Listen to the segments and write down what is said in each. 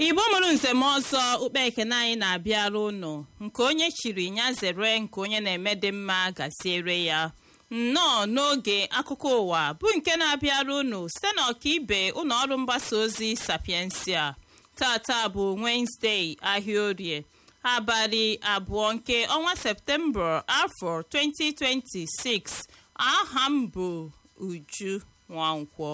igbo mụrụ nzem ọzọ ukpe ekene anyị na-abịara ụnụ nke onye chiri ya zere nke onye na-eme dị mma gaziere ya nnọọ n'oge akụkọ ụwa bụ nke na-abịara ụnụ site na ọkaibe ụlọ ọrụ mgbasa ozi sapiensia tata bụ wenezdee ahịa orie abalị abụọ nke ọnwa septemba afọ 2026 aha m bụ uju nwankwọ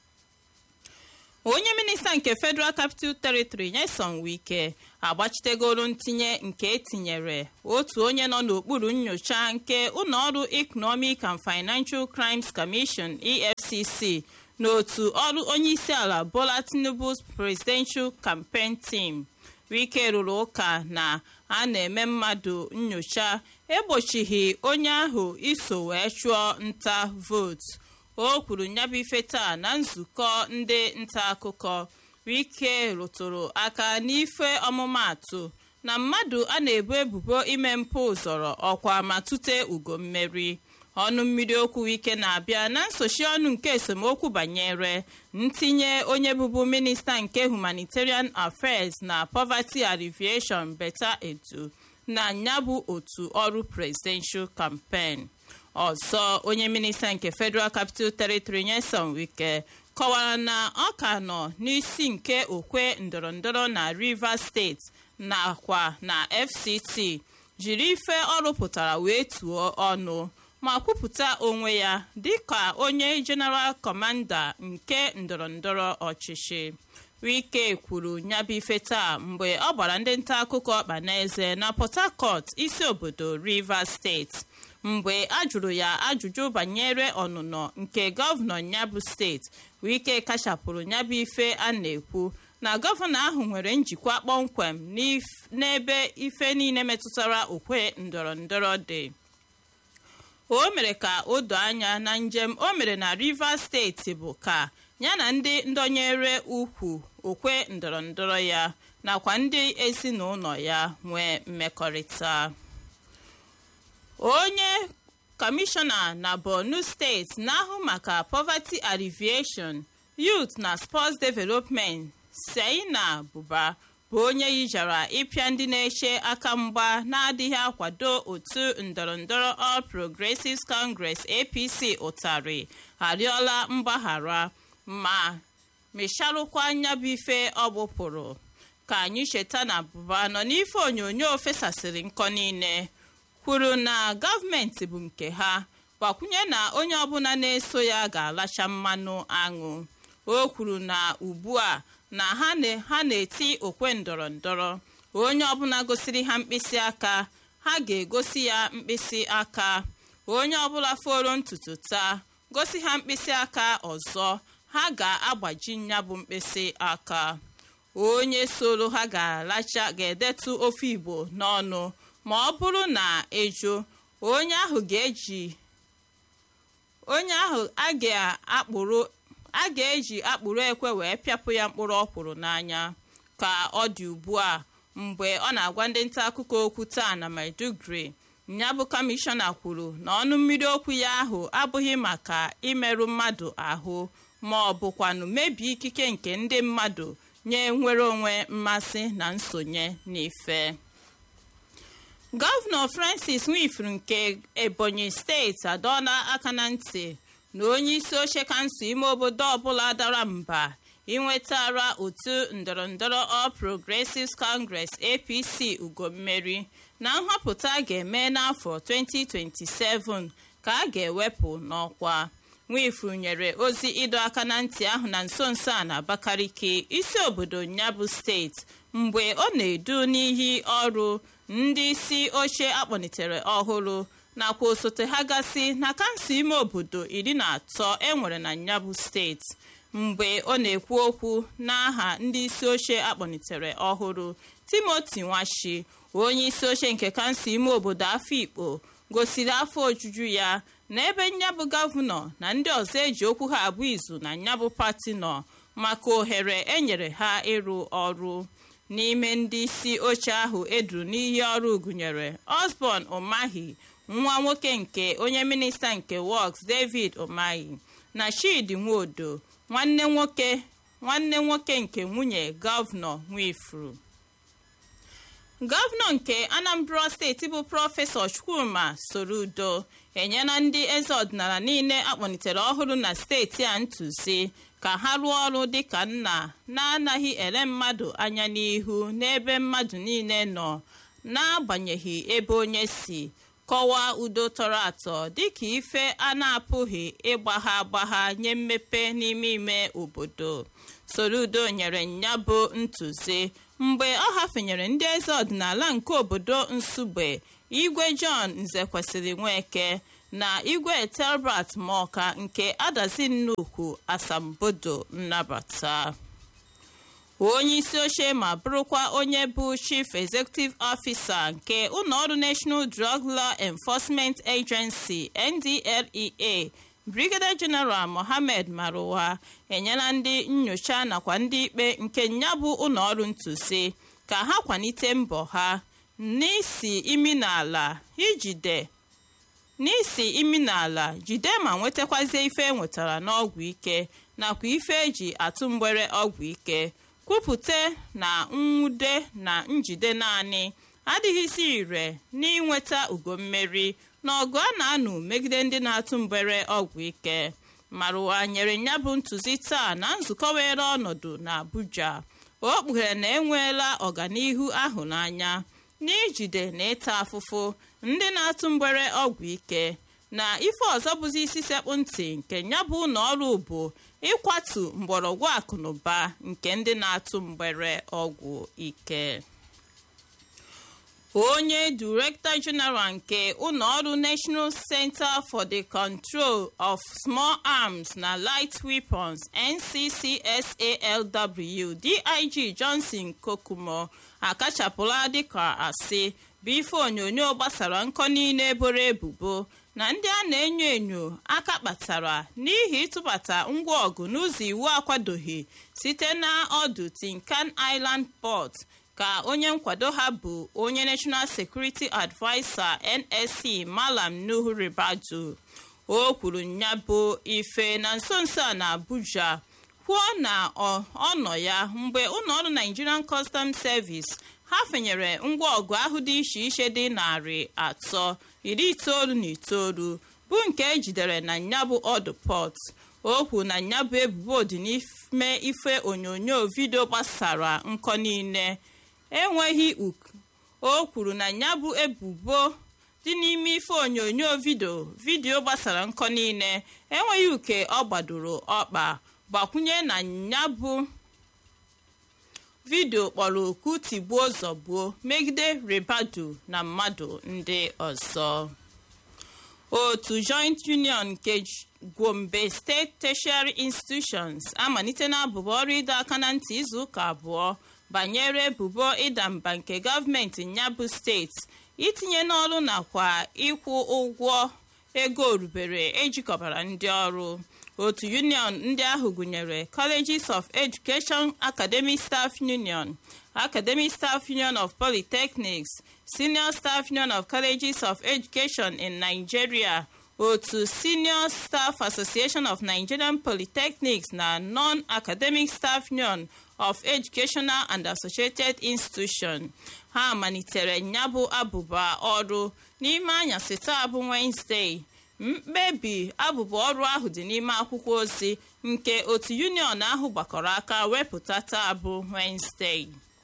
onye minista nke federal capital territory nyeson wike agbachitegoro ntinye nke etinyere otu onye nọ n'okpuru nyocha nke ụlọọrụ economic and financial crimes commission efcc n'otu ọrụ onyeisiala bola tinubu's presidential campaign team wike rụrụ ụka na a na-eme mmadụ nyocha egbochighị onye ahụ iso wee chụọ nta vootu o kwuru nyabụ ife taa na nzukọ ndị nta akụkọ wike rụtụrụ aka n'ife ọmụmaatụ na mmadụ a na-ebu ebubo ime mpụ zọrọ ọkwa ma tute ugo mmeri ọnụ mmiri okwu wike na-abịa na nsochi ọnụ nke esemokwu banyere ntinye onye bụbu minista nke humanitarian affairs na poverty alleviation beta edu na nyabụ otu ọrụ presidential campaign ọzọ onye minista nke federal capital territory nyeson wike kọwara na ọ ka nọ n'isi nke okwe ndọrọndọrọ na rivers steeti nakwa na fct jiri ife ọ rụpụtara wee tuo ọnụ ma kwupụta onwe ya dịka onye general kọmanda nke ndọrọndọrọ ọchịchị wike kwuru nyabụ ife taa mgbe ọ gbara ndị nta akụkọ ọkpa n'eze na port harcourt isi obodo rivers steeti mgbe a jụrụ ya ajụjụ banyere ọnụnọ nke gọvanọ nyabụ steeti wike kachapụrụ nyabụ ife a na-ekwu na gọvanọ ahụ nwere njikwa kpọmkwem n'ebe ife niile metụtara okwe ndọrọ ndọrọ dị o mere ka o doo anya na njem o mere na rivers steeti bụ ka ya na ndị ndọnyere ukwu okwe ndọrọ ndọrọ ya nakwa ndị ezinụlọ ya nwee mmekọrịta onye kọmishọna na borno steeti na-ahụ maka poverty alleviation youth na sports development seina buba bụ onye yijara ịpịa ndị na-eche aka mgba na-adịghị akwado otu ndọrọndọrọ all progressives congress apc ụtarị arịọla mgbaghara ma mesharụkwa nyabụ ife ọ gbụpụrụ ka anyị cheta na buba nọ n'ife onyonyo fesasịrị nkọ niile kwuru na gọọmenti bụ nke ha gbakwunye na onye ọbụla na-eso ya ga-alacha mmanụ aṅụ o kwuru na ugbu a na ha na-eti okwe ndọrọ ndọrọ onye ọbụla gosiri ha mkpịsị aka ha ga-egosi ya mkpịsị aka onye ọbụla foro ntutu taa gosi ha mkpịsị aka ọzọ ha ga-agbaji ya bụ mkpịsị aka onye soro ha ga-alacha ga-edetu ofe igbo n'ọnụ ma ọ bụrụ na ejo onye ahụ ga-eji onye ahụ a ga-akpụrụ a ga-eji akpụrụ ekwe wee pịapụ ya mkpụrụ ọkwụrụ n'anya ka ọ dị ugbu a mgbe ọ na-agwa ndị nta akụkọ okwu taa na maiduguri nyabụ kọmishọna kwuru na ọnụ mmiri okwu ya ahụ abụghị maka imerụ mmadụ ahụ ma ọ bụkwanụ mebie ikike nke ndị mmadụ nye nwere onwe mmasị na nsonye n'ife gọvanọ francis nwifuru nke ebonyi steeti adọọla aka na ntị na onye isi oche kansụl ime obodo ọbụla dara mba inwetara otu ndọrọndọrọ all progressives congress apc ugo mmeri na nhọpụta a ga-eme n'afọ 2027 ka a ga-ewepụ n'ọkwa nwifuru nyere ozi ịdọ aka na ntị ahụ na nso nso a na abakaliki isi obodo nyabụ steeti mgbe ọ na-edu n'ihi ọrụ ndị isi oche akpọlitere ọhụrụ nakwa osote ha gasị na kansụl ime obodo iri na atọ enwere na nyabụ steeti mgbe ọ na-ekwu okwu n'aha ndị isi oche akpọlitere ọhụrụ timoti nwashi onye isi oche nke kansụl ime obodo afikpo gosiri afọ ojuju ya na ebe nyabụ gọvanọ na ndị ọzọ eji okwu ha abụ izu na nyabụ pati nọ maka ohere enyere ha ịrụ ọrụ n'ime ndị isi oche ahụ eduru n'iyi ọrụ gụnyere osborn umahi nwa nwoke nke onye minista nke works david umahi na chidi nwodo nwanne nwoke nwanne nwoke nke nwunye gọvanọ nwifuru gọvanọ nke anambra steeti bụ prọfesọ chukwuma sorudo enyela ndị eze ọdịnala niile akpọlitere ọhụrụ na steeti a ntụzi ka ha rụọ ọrụ dịka nna na-anaghị ele mmadụ anya n'ihu n'ebe mmadụ niile nọ n'agbanyeghị ebe onye si kọwaa udo tọrọ atọ dịka ife a na-apụghị ịgbagha agbagha nye mmepe n'ime ime obodo sorudo nyere ya bụ ntụzi mgbe ọ hafenyere ndị eze ọdịnala nke obodo nsugbe igwe john nzekwesịrị nweke na igwe telbert maọka nke adazi nnukwu asambodo nnabata onye isi oche ma bụrụkwa onye bụ chief executive officer nke ụlọọrụ national drug law enforcement agency ndlea brigadier general mohammed maruwa enyela ndị nnyocha nakwa ndị ikpe nke ya bụ ụlọọrụ ntụzi ka ha kwalite mbọ ha n'isi imi n'ala ijide n'isi imi n'ala jide ma nwetakwazie ife enwetara n'ọgwụ ike nakwa ife eji atụ mgbere ọgwụ ike kwupụta na nwude na njide naanị adịghịzi ire n'inweta ugo mmeri n'ọgụ a na-anụ megide ndị na-atụ mgbere ọgwụ ike marụwa nyere ya bụ ntụzi taa na nzukọ were ọnọdụ na abuja o kpughere na enweela ọganihu ahụ n'anya n'ijide na ịta afụfụ ndị na-atụ mgbere ọgwụ ike na ife ọzọ bụzi isi sekpụ ntị nke ya bụ na ọrụ bụ ịkwatu mgbọrọgwụ akụnụba nke ndị na-atụ mgbere ọgwụ ike onye direktọ jeneral nke ụlọọrụ national center for the control of small arms na light weapons nccsalw dig johnson kokumo akachapụla dịka asị bụ ife onyonyo gbasara nkọ niile eboro ebubo na ndị a na-enyo enyo aka kpatara n'ihi ịtụbata ngwa ọgụ n'ụzọ iwu akwadoghị site na ọdụ tinkan island port ka onye nkwado ha bụ onye national security adviser nsc malam nuhu ribadu o kwuru ya bụ ife na nso nso a na abuja kwuo na ọ nọ ya mgbe ụlọọrụ nigerian customs service ha fenyere ngwa ọgụ ahụ dị iche iche dị narị atọ iri itoolu na itoolu bụ nke ejidere na nyabụ ọdụ pọt okwu na nyabụ ebubo dị n'ime ife onyonyo vidio gbasara nkọ niile enweghị uk o kwuru na nyabụ ebubo dị n'ime ife onyonyo vidio vidio gbasara nkọ niile enweghị uke ọ gbadoro ọkpa gbakwunye na nyabụ vidio kpọrọ oku tigbuo zọgbuo megide ribadu na mmadụ ndị ọzọ otu joint union nke gombe steeti tertiary institutions amalite na abụba ọrụ ịdọ aka na ntị izuụka abụọ banyere ebubo ịda mba nke gọọmenti nyabụ steeti itinye n'ọrụ nakwa ịkwụ ụgwọ ego orubere ejikọbara ndị ọrụ otu union ndị ahụ gụnyere colleges of education academic staff union academic staff union of polytechnics senior staff union of colleges of education in nigeria otu senior staff association of nigerian polytechnics na non-academic staff union of educational and associated institution ha malitere nyabụ abụba ọrụ n'ime anyasị taa bụ wednesday mkpebi abụba ọrụ ahụ dị n'ime akwụkwọ ozi nke otu union ahụ gbakọrọ aka wepụta taa bụ wednesday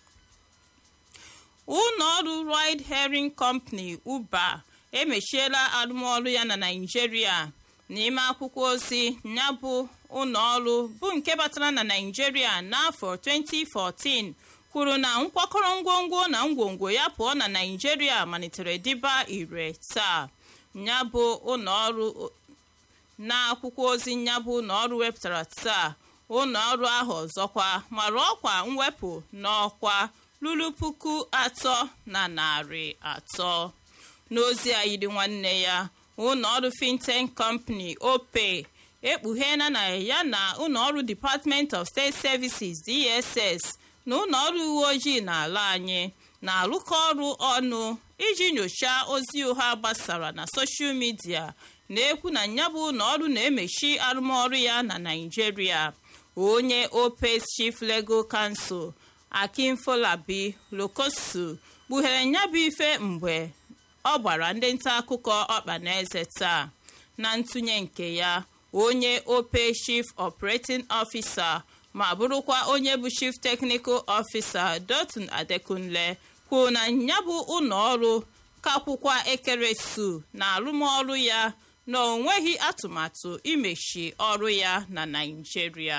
ụlọọrụ ride hailing company uber emechiela arụmọrụ ya na naijiria n'ime akwụkwọ ozi ya bụ ụlọọrụ bụ nke batara na naijiria n'afọ 2014 kwuru na nkwakọrọ ngwongwo na ngwongwo ya pụọ na naijiria malitere dịba ire taa nyabụ ụlọọrụ n'akwụkwọ ozi nyabụ ụlọọrụ wepụtara taa ụlọọrụ ahụ ọzọkwa mara ọkwa mwepụ n'ọkwa ruru puku atọ na narị atọ n'ozi a yiri nwanne ya ụlọọrụ fintech company opay ekpugheela na ya na ụlọọrụ department of state services dss na ụlọọrụ uwe ojii n'ala anyị na-arụkọ ọrụ ọnụ iji nyochaa ozi ụgha gbasara na soshal midia na-ekwu na nyabụ ụlọọrụ na-emechi arụmọrụ ya na naijiria onye opec chief legal counsel akinfolabi lokosu kpughere nyabụ ife mgbe ọ gbara ndị nta akụkọ ọkpa na eze taa na ntụnye nke ya onye opec chief operating officer ma bụrụkwa onye bụ chief technical officer dotun adekunle kwuo na ya bụ ụlọ ọrụ kakwụkwa ekeresu na arụmọrụ ya na o nweghị atụmatụ imechi ọrụ ya na naijiria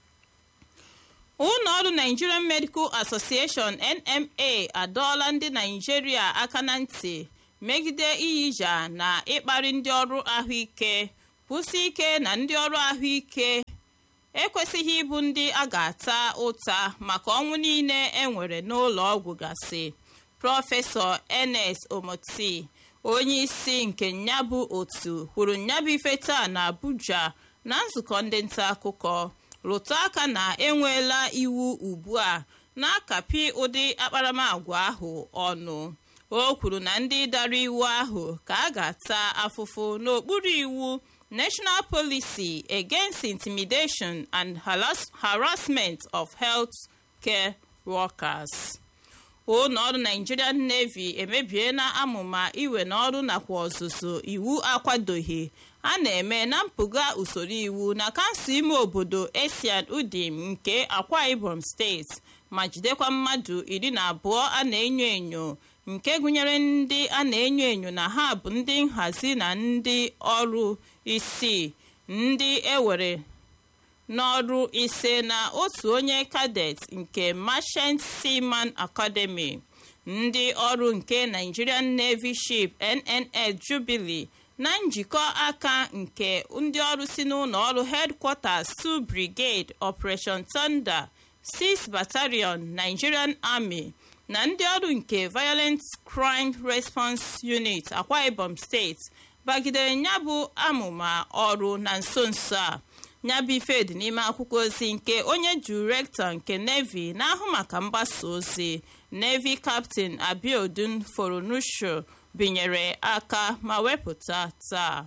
ụlọ ọrụ nigerian medical association nma adọọla ndị naijiria aka na ntị megide iyija na ịkparị ndị ọrụ ahụike kwụsị ike na ndị ọrụ ahụike ekwesịghị ịbụ ndị a ga-ata ụta maka ọnwụ niile enwere n'ụlọ ọgwụ gasị prọfesọ enes omoti onye isi nke nyabụ otu kwuru nyabụ ife taa na abuja na nzukọ ndị nta akụkọ rụtụ aka na enweela iwu ugbu a na-akapị ụdị akparamagwa ahụ ọnụ o kwuru na ndị dara iwu ahụ ka a ga-ata afụfụ n'okpuru iwu national policy against intimidation and harassment of health care workers ụlọ ọrụ nigerian navy emebiela amụma iwe n'ọrụ nakwa ọzụzụ iwu akwadoghị a na-eme na mpụga usoro iwu na kansụl ime obodo esian udim nke akwa ibom steeti ma jidekwa mmadụ iri na abụọ a na-enyo enyo nke gụnyere ndị a na-enyo enyo na ha bụ ndị nhazi na ndị ọrụ isii ndị ewere n'ọrụ ise na otu onye kadet nke merchant seaman academy ndị ọrụ nke nigerian navy ship nnl jubilee na njikọ aka nke ndị ọrụ si n'ụlọ ọrụ headquarters 2 brigade operation thunder 6 battalion nigerian army na ndị ọrụ nke violent crime response unit akwa ibom steeti bagidere nyabụ amụma ọrụ na nso nso a nyabụ ife dị n'ime akwụkwọ ozi nke onye direktọ nke navy na-ahụ maka mgbasa ozi navy captain abiodun forunusho binyere aka ma wepụta taa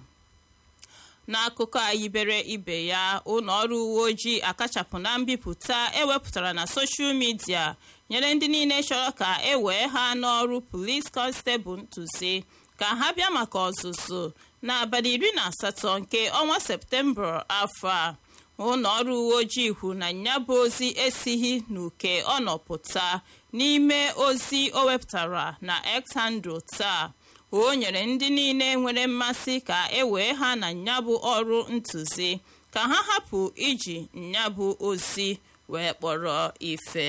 n'akụkọ a yibere ibe ya ụlọ ọrụ uwe ojii akachapụ na mbipụta ewepụtara na soshal midia nyere ndị niile chọrọ ka e wee ha n'ọrụ polis kọnstebụl ntụzi ka ha bịa maka ọzụzụ n'abalị iri na asatọ nke ọnwa septemba afọ a ụlọ ọrụ uwe ojii hụ na ya bụ ozi esighị n'uke ọnọpụta n'ime ozi o wepụtara na exandro taa o nyere ndị niile nwere mmasị ka e wee ha na nyabụ ọrụ ntụzi ka ha hapụ iji nyabụ ozi wee kpọrọ ife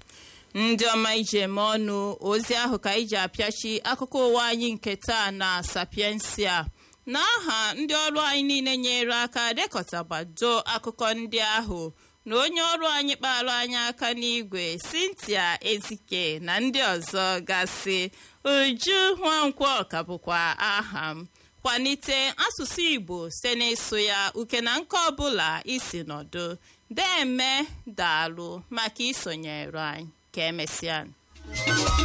ndị ọma iji eme ọnụ ozi ahụ ka iji apịachi akụkọ ụwa anyị nke taa na sapiensia n'aha ndị ọrụ anyị niile nyere aka dekọtabado akụkọ ndị ahụ na onye ọrụ anyị kpara anyị aka n'igwe cynthia ezike na ndị ọzọ gasị uju nwankwọ ka bụkwa aha m kwalite asụsụ igbo site n'ịsụ ya uke na nke ọbụla isi nọdụ deme daalụ maka isonyere anyị ka emesịa